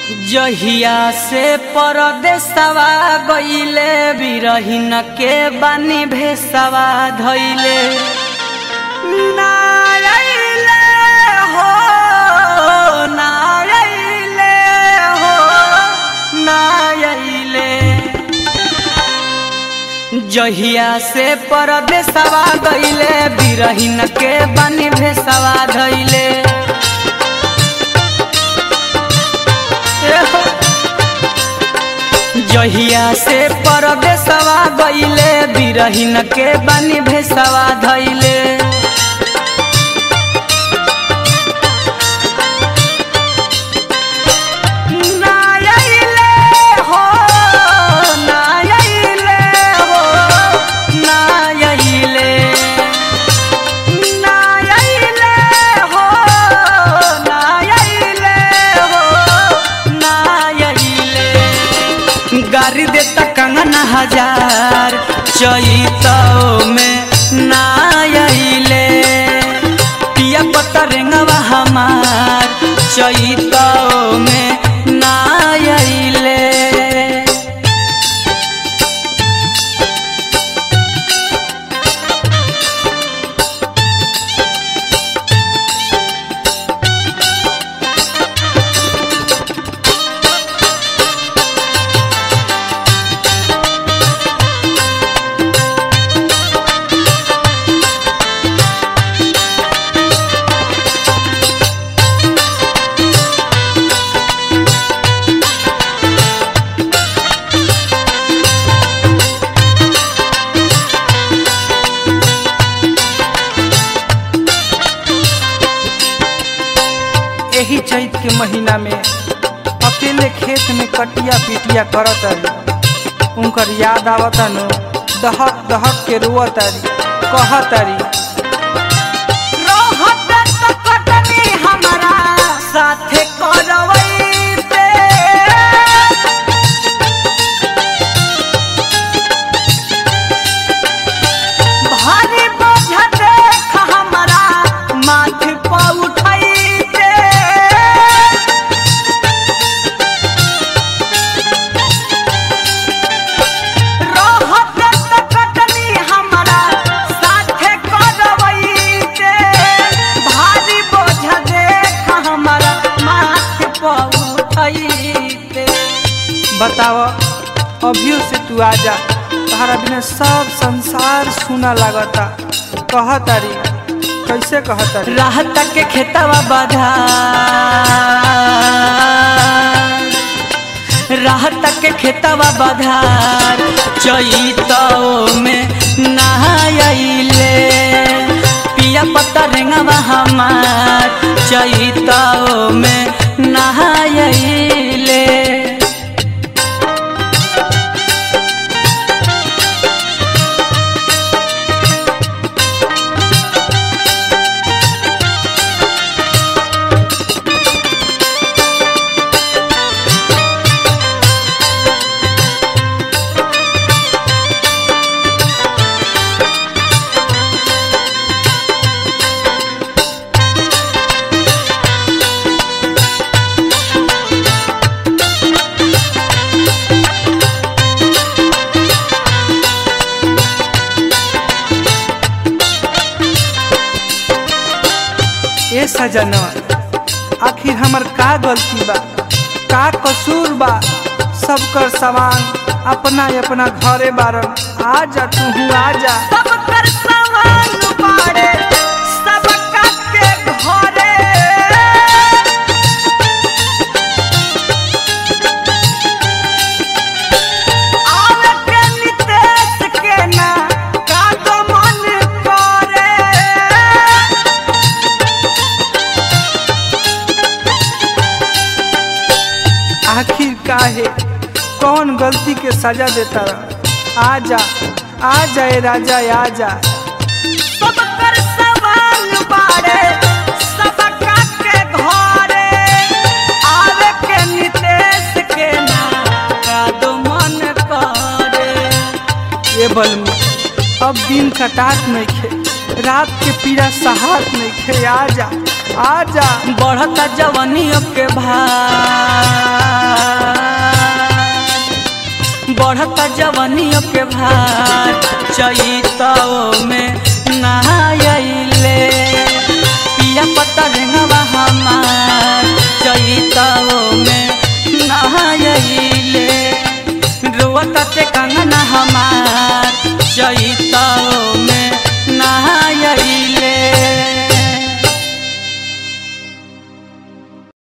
जहिया से परदेसवा गईले बिरहिन के बानी भेसवा धैले ना अइले हो ना अइले हो ना अइले जहिया से परदेसवा गईले बिरहिन के बानी भेसवा धैले जहिया से परदेसवा गईले बिरहिन के बानी भेसवा धैले ना अइले हो, ना अइले हो, ना अइले। ना अइले हो, ना अइले हो, ना अइले। गारी देता कंगन हजार चैतो में ना अइले पिया पता रेंगवा हमार चैतो में ना अइले एही चैत के महीना में अकेले खेत में कटिया पिटिया करत तारी उनकर याद आवता नु दहक दहक के रोअत तारी कहत तारी रहत त कटनी हमरा साथे करवैते भारी बोझ देख हमरा माथ पर उठैते रहत त कटनी हमरा साथे करवैते भारी बोझ देख हमरा माथ पर उठैते बताव अभियो से तू आजा तहरा बिना सब संसार सुना लागता कहत तारी कैसे कहत तारी राहत के खेतवा बाधा राहत के खेतवा बाधार चैतो में नहाइले पिया पत्ता रेंगवा हमार चैतो में नहाइले ए सजनवा आखिर हमर का गलती बा का कसूर बा सबकर सवाल अपना अपना घरे बारन आजा तू आजा सब कर सवाल बाड़े सब के घरे आवे के नितेश के ना का तो मन करे आखिर काहे कौन गलती के सजा देता रहा आजा आजा ए राजा आजा सब कर सवाल बाड़े सब के घरे आवे के नितेश के ना का तो मन करे ये बल में अब दिन कटात नहीं खे रात के पीड़ा सहात नहीं खे आजा आजा बढ़ता जवानियों के भार बढ़ता जवानियों के भार चैतों में